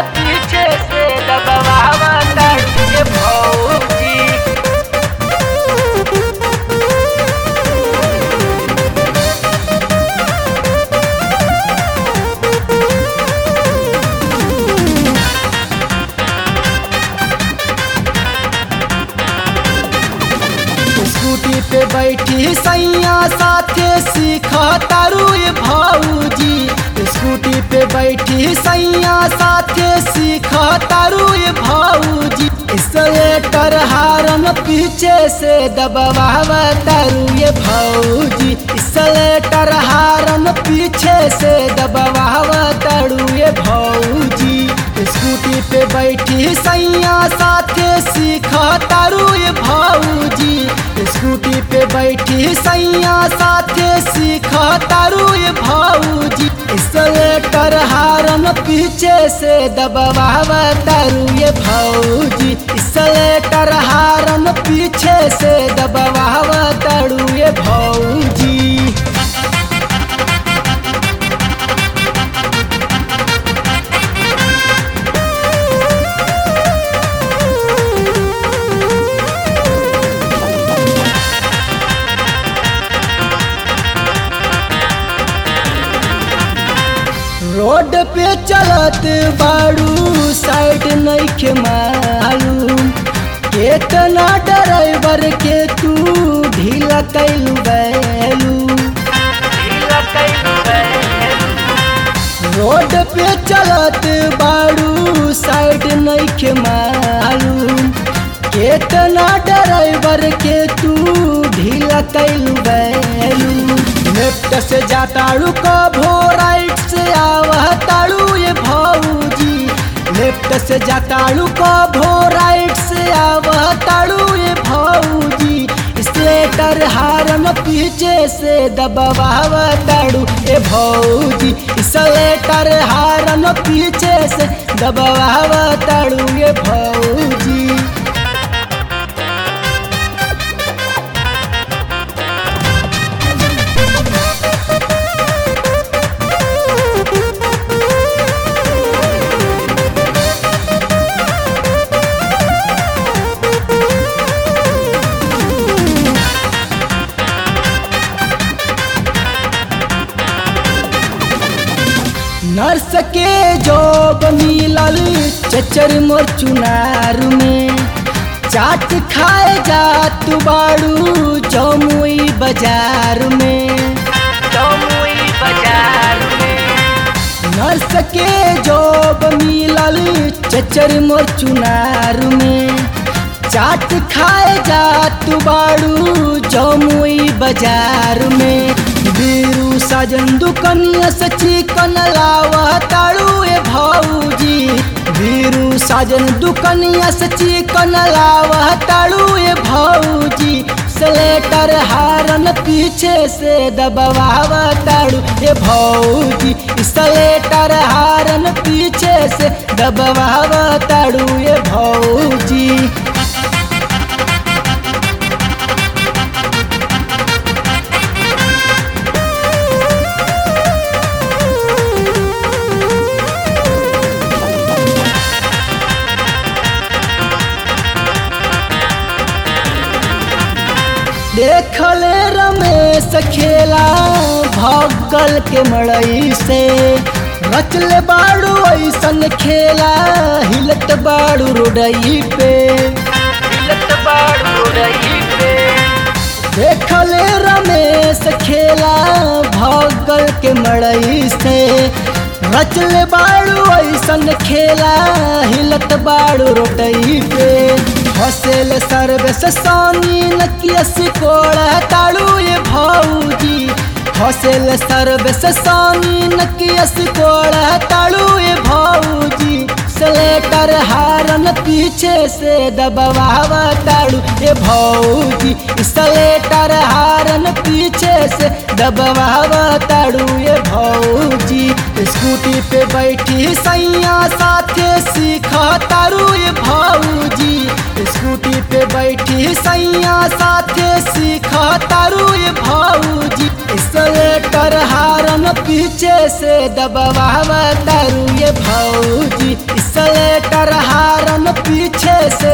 पीछे से दबवावा तारू ये भौजी स्कूटी पे बैठी सैया साथे सीख तारू ये भौजी स्कूटी पे बैठी सैया साथे सीख तारू ये भौजी स्लेटर हारन पीछे से दबवावा तारू ये भौजी स्लेटर हारन पीछे से दबवावा तारू ये भौजी स्कूटी पे बैठी सैया साथे सीख तारू ये भौजी स्कूटी पे बैठी सैया साथे सीख तारू ये भौजी स्लेटर हारन पीछे से दबवावा तारू ये भौजी स्लेटर हारन पीछे से दबवावा तारू ये भौजी रोड पे चलत बाड़ू साइड नइखे मालूम केतना ड्राइवर के तू ढीला कैलू बैलू ढीला कैलू बैलू रोड पे चलत बाड़ू साइड नइखे मालूम केतना ड्राइवर के तू ढीला कैलू बैलू लेफ्ट से जाताड़ू कभो राइट से आवह ताड़ू ये भौजी लेफ्ट से जाताड़ू कभो राइट से आवह ताड़ू ये भौजी स्लेटर हारन पीछे से दबवावा ताड़ू ए भौजी स्लेटर हारन पीछे से दबवावा ताड़ू ये भौजी नर्स के जॉब मिलल चचर मोर चुनार में चाट खाए जा तू बाड़ू जमुई बाजार में जमुई बाजार में नर्स के जॉब मिलल चचर मोर चुनार में चाट खाए जा तू बाड़ू जमुई बाजार में बीरू साजन दुकनिया से चिकन लावा ताड़ू ए भौजी बीरू साजन दुकनिया से चिकन लावा ताड़ू ए भौजी स्लेटर हारन पीछे से दबवावा ताड़ू ए भौजी स्लेटर हारन पीछे से दबवावा ताड़ू ए भौजी देखले रमेश खेला भगल के मड़ई से रचले बाड़ू ऐसन खेला हिलत बाड़ू रोडई पे हिलत बाड़ू रही पे देखले रमेश खेला भगल के मड़ई से रचले बाड़ू ऐसन खेला हिलत बाड़ू रोडई पे हसेल सर्वे से सानी नकिया सिकोड़ा ताड़ू ये भौजी हसेल सर्वे से सानी नकिया सिकोड़ा ताड़ू ये भौजी स्लेटर हारन पीछे से दबवावा ताड़ू ये भौजी स्लेटर हारन पीछे से दबवावा ताड़ू ये भौजी स्कूटी पे बैठी सैया साथे सीखा तारू ये भौजी स्कूटी पे बैठी सैया साथे सीखा तारू ये भौजी स्लेटर हारन पीछे से दबवावा तारू ये भौजी स्लेटर हारन पीछे से